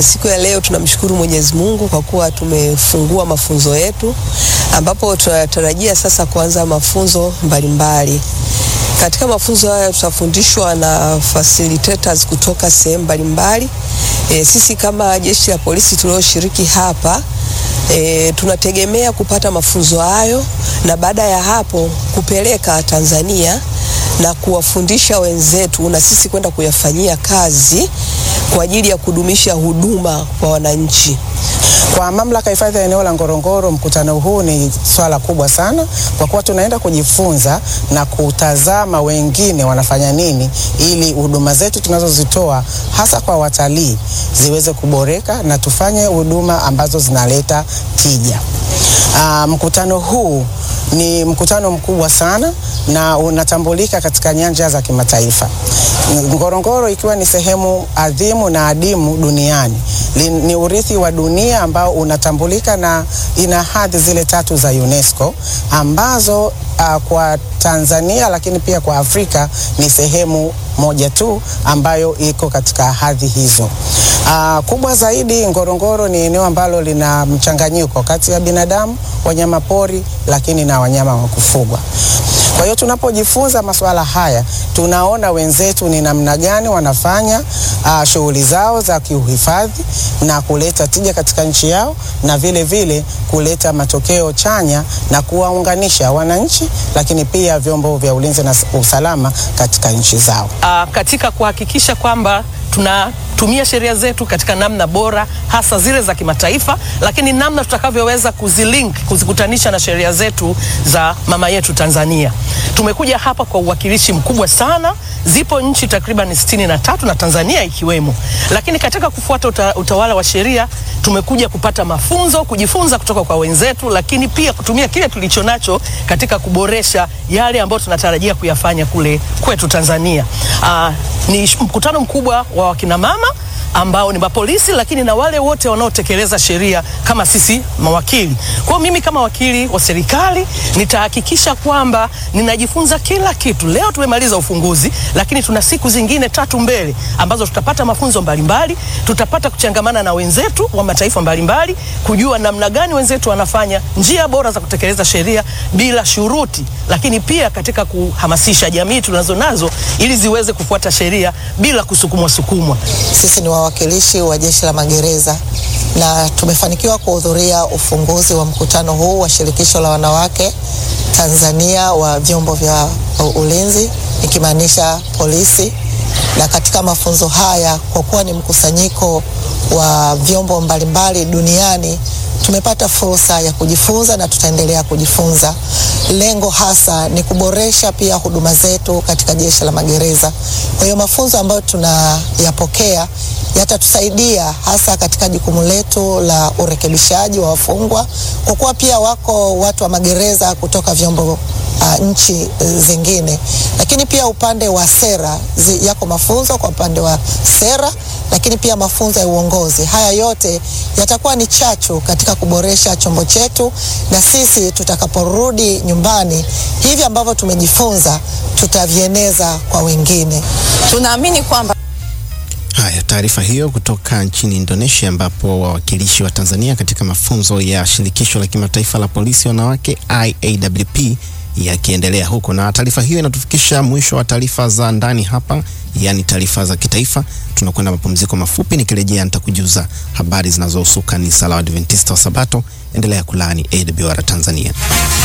Siku ya leo tunamshukuru Mwenyezi Mungu kwa kuwa tumefungua mafunzo yetu ambapo tunatarajia sasa kuanza mafunzo mbalimbali. Katika mafunzo haya tutafundishwa na facilitators kutoka sehemu mbalimbali. E, sisi kama jeshi la polisi tulioshiriki hapa e, tunategemea kupata mafunzo hayo na baada ya hapo kupeleka Tanzania na kuwafundisha wenzetu na sisi kwenda kuyafanyia kazi kwa ajili ya kudumisha huduma kwa wananchi. Kwa mamlaka ya hifadhi ya eneo la Ngorongoro, mkutano huu ni swala kubwa sana, kwa kuwa tunaenda kujifunza na kutazama wengine wanafanya nini, ili huduma zetu tunazozitoa hasa kwa watalii ziweze kuboreka na tufanye huduma ambazo zinaleta tija. Aa, mkutano huu ni mkutano mkubwa sana na unatambulika katika nyanja za kimataifa. Ngorongoro ikiwa ni sehemu adhimu na adimu duniani, ni urithi wa dunia ambao unatambulika na ina hadhi zile tatu za UNESCO ambazo uh, kwa Tanzania lakini pia kwa Afrika ni sehemu moja tu ambayo iko katika hadhi hizo. Uh, kubwa zaidi, Ngorongoro ni eneo ambalo lina mchanganyiko kati ya binadamu, wanyama pori, lakini na wanyama wa kufugwa. Kwa hiyo tunapojifunza masuala haya tunaona wenzetu ni namna gani wanafanya uh, shughuli zao za kiuhifadhi na kuleta tija katika nchi yao na vile vile kuleta matokeo chanya na kuwaunganisha wananchi, lakini pia vyombo vya ulinzi na usalama katika nchi zao. Uh, katika kuhakikisha kwamba tunatumia sheria zetu katika namna bora hasa zile za kimataifa, lakini namna tutakavyoweza kuzilink kuzikutanisha na sheria zetu za mama yetu Tanzania. Tumekuja hapa kwa uwakilishi mkubwa sana, zipo nchi takriban sitini na tatu na Tanzania ikiwemo, lakini katika kufuata uta, utawala wa sheria tumekuja kupata mafunzo, kujifunza kutoka kwa wenzetu, lakini pia kutumia kile tulicho nacho katika kuboresha yale ambayo tunatarajia kuyafanya kule kwetu Tanzania. Aa, ni mkutano mkubwa wa wakina mama ambao ni mapolisi lakini na wale wote wanaotekeleza sheria kama sisi mawakili. Kwa hiyo mimi kama wakili wa serikali nitahakikisha kwamba ninajifunza kila kitu. Leo tumemaliza ufunguzi, lakini tuna siku zingine tatu mbele ambazo tutapata mafunzo mbalimbali, tutapata kuchangamana na wenzetu wa mataifa mbalimbali, kujua namna gani wenzetu wanafanya njia bora za kutekeleza sheria bila shuruti, lakini pia katika kuhamasisha jamii tunazo nazo ili ziweze kufuata sheria bila kusukumwa sukumwa. Sisi ni wawakilishi wa Jeshi la Magereza na tumefanikiwa kuhudhuria ufunguzi wa mkutano huu wa Shirikisho la Wanawake Tanzania wa vyombo vya ulinzi ikimaanisha polisi. Na katika mafunzo haya, kwa kuwa ni mkusanyiko wa vyombo mbalimbali duniani, tumepata fursa ya kujifunza na tutaendelea kujifunza. Lengo hasa ni kuboresha pia huduma zetu katika Jeshi la Magereza. Kwa hiyo mafunzo ambayo tunayapokea yatatusaidia hasa katika jukumu letu la urekebishaji wa wafungwa, kwa kuwa pia wako watu wa magereza kutoka vyombo uh, nchi zingine, lakini pia upande wa sera zi, yako mafunzo kwa upande wa sera, lakini pia mafunzo ya uongozi. Haya yote yatakuwa ni chachu katika kuboresha chombo chetu, na sisi tutakaporudi nyumbani, hivi ambavyo tumejifunza tutavieneza kwa wengine. Tunaamini kwamba Haya, taarifa hiyo kutoka nchini Indonesia ambapo wawakilishi wa Tanzania katika mafunzo ya shirikisho la kimataifa la polisi wanawake IAWP yakiendelea huko. Na taarifa hiyo inatufikisha mwisho wa taarifa za ndani hapa, yaani taarifa za kitaifa. Tunakwenda mapumziko mafupi, nikirejea nitakujuza habari zinazohusu kanisa la Adventista wa Sabato. Endelea kulaani AWR Tanzania.